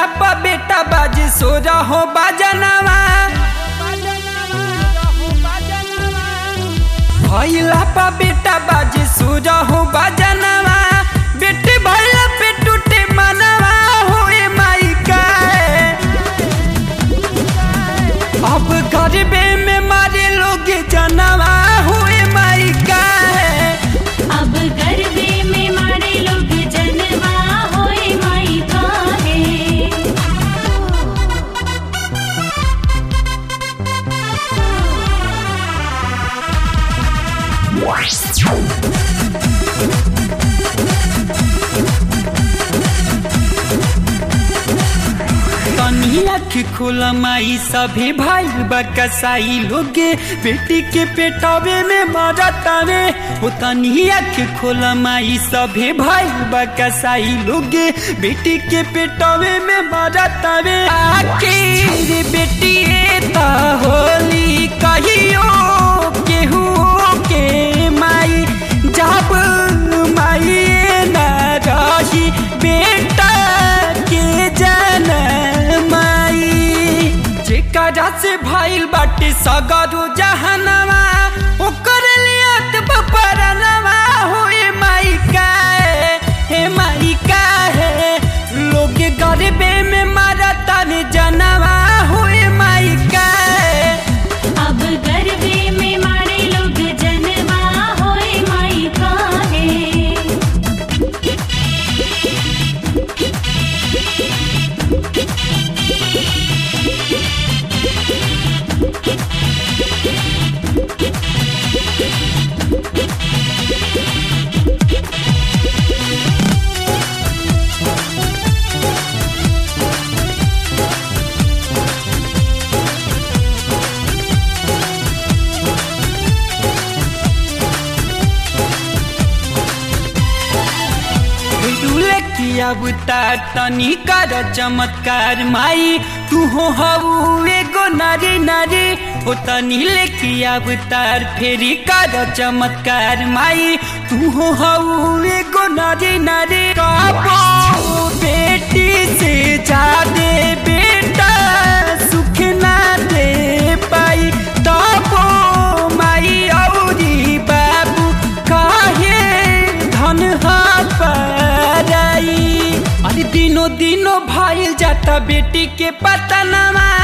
भैला पा बेटा बाजे सो रहो बाजनवा भैला पा बेटा बाजे सो रहो बाजनवा बेटे भैला पे टूटे मनवा होए माई का अब गरीबे में मारे लोग जनवा हुए माई का अब गरबे में मारे लोग जनवा होए माई काहे तनी अख खोला माई सभी भाई बकसाई लोगे बेटी के पेटावे में मरतावे ओ तनी अख खोला माई सभी भाई बकसाई लोगे बेटी के पेटावे में मरतावे आखिर बेटी ता होली कहियो केहू के माई जब माई न रही बेटा के जनमाई जेकरा से भइल बाटे सगरो जहनवा ओकर लियत बपरनवा होए माई का हे माई का है लोग गरीबे में मरता ने जनवा होए माई का अब गरबे में मारे लोग जनवा होए माई काहे डुले किया बुता तनी कर चमत्कार माई तू हो हऊ एगो नारी नारी ओ तनी ले किया बुतार फेरी कर चमत्कार माई तू हो हऊ एगो नारी नारी काबो बेटी से जादे बेटा सुख ना दे पाई तबो माई औरी बाबू काहे धन पाराई अरे दिनो दिनो भाईल जाता बेटी के पतनवा